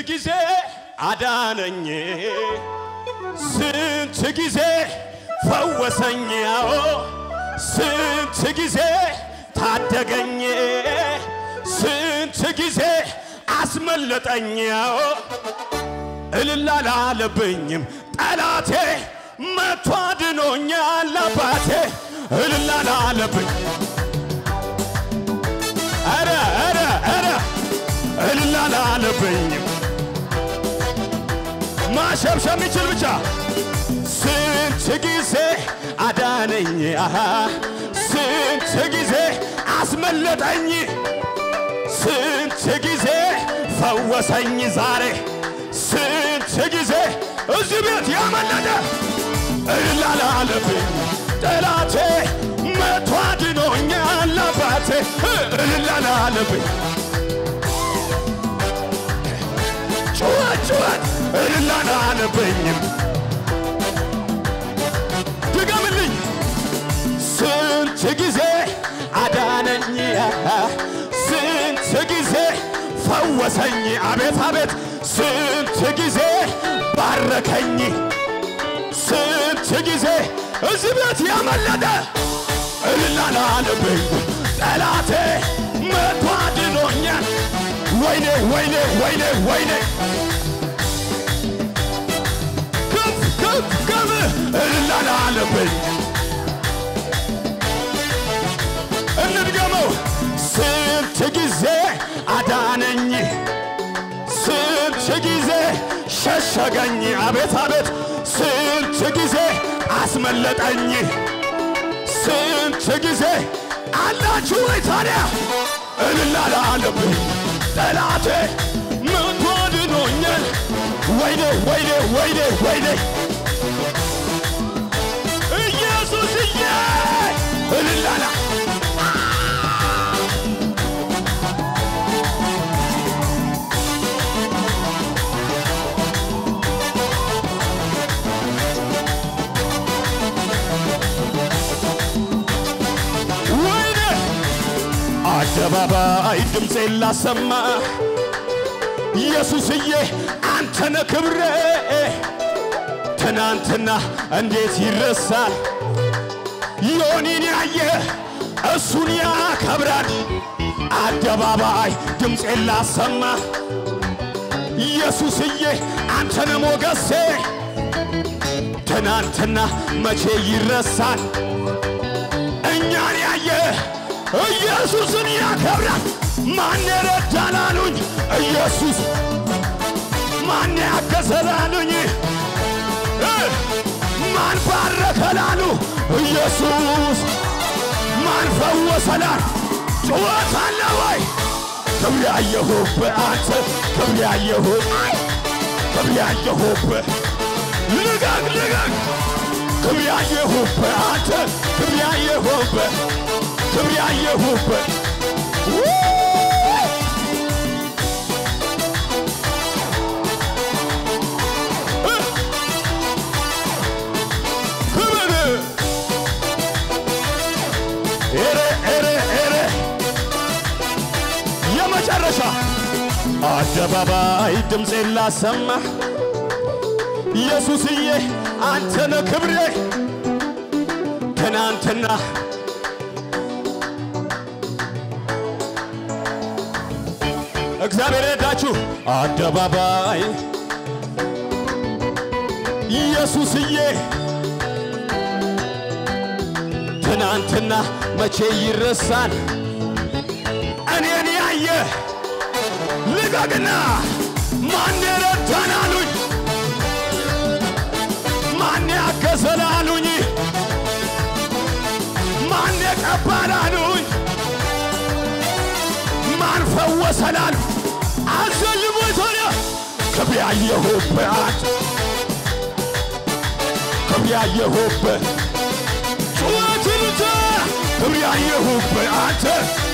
ጊዜ አዳነኝ፣ ስንት ጊዜ ፈወሰኝ፣ ያው ስንት ጊዜ ታደገኝ፣ ስንት ጊዜ አስመለጠኝ፣ ያው እልል አላለብኝም ጠላቴ መቶ አድኖኛል አባቴ እልል አላለብኝ ኧረ ኧረ ኧረ እልል አላለብኝም ማሸብሸብ የሚችል ብቻ ስንት ጊዜ አዳነኝ አሃ ስንት ጊዜ አስመለጠኝ ስንት ጊዜ ፈወሰኝ ዛሬ ስንት ጊዜ እዚህ ቤት ያመለጠ እልል አላለብኝ ጠላቴ መቶ አድኖኛል አባቴ እልል አላለብኝ ጩኸት ጩኸት እልል አላለብኝም ድገምልኝ ስንት ጊዜ አዳነኝ ስንት ጊዜ ፈወሰኝ አቤት አቤት ስንት ጊዜ ባረከኝ ስንት ጊዜ እዚህ ቤት ያመለጠ እልል አላለብኝ ጠላቴ መቶ አድኖኛል ወይኔ ወይኔ ወይኔ ወይኔ ከፍ ከፍ ከፍ እልል አላለብኝ እንድገመው ስንት ጊዜ አዳነኝ ስንት ጊዜ ሸሸገኝ አቤት አቤት ስንት ጊዜ አስመለጠኝ ስንት ጊዜ አላችሁ ወይ ታዲያ እልል አላለብኝ ጠላቴ መቶ አድኖኛል ወይኔ ወይኔ ወይኔ ወይኔ ኢየሱስዬ እልል አላ ወይኔ አደባባይ ድምፄን ላሰማ ኢየሱስዬ አንተነ ክብሬ ትናንትና እንዴት ይረሳል ዮኒን ያየ እሱን ያከብራል አደባባይ ድምፄን ላሰማ ኢየሱስዬ አንተነ ሞገሴ ትናንትና መቼ ይረሳል እኛን ያየ ኢየሱስን ያከብራል። ማን የረዳን አሉኝ ኢየሱስ፣ ማን ያገዘን አሉኝ እ ማን ባረከን አሉ ኢየሱስ፣ ማን ፈወሰናል? ጩኸት አለ ወይ? ክብር ያየሁብህ አንተ ክብር ያየሁብህ ክብር ያየሁብህ ልቀቅ ልቀቅ ክብር ያየሁብህ አንተ ክብር ያየሁብህ ክብር ያየሁብህ ክብር ኤሬ ኤሬ ኤሬ የመጨረሻ አደባባይ ድምፄን ላሰማ ኢየሱስዬ አንተነ ክብሬ ትናንትና እግዚአብሔር ረዳችሁ አደባባይ ኢየሱስዬ ትናንትና መቼ ይረሳል እኔን ያየ ልቀቅና ማን ረዳን አሉኝ ማን ያገዘን አሉኝ ማን የቀባን አሉኝ ማን ፈወሰን አሉ አዘልሞ ቶሎ ክብር ያየሁብህ አንተ ክብር ያየሁብህ ጩኸትን ክብር ያየሁብህ አንተ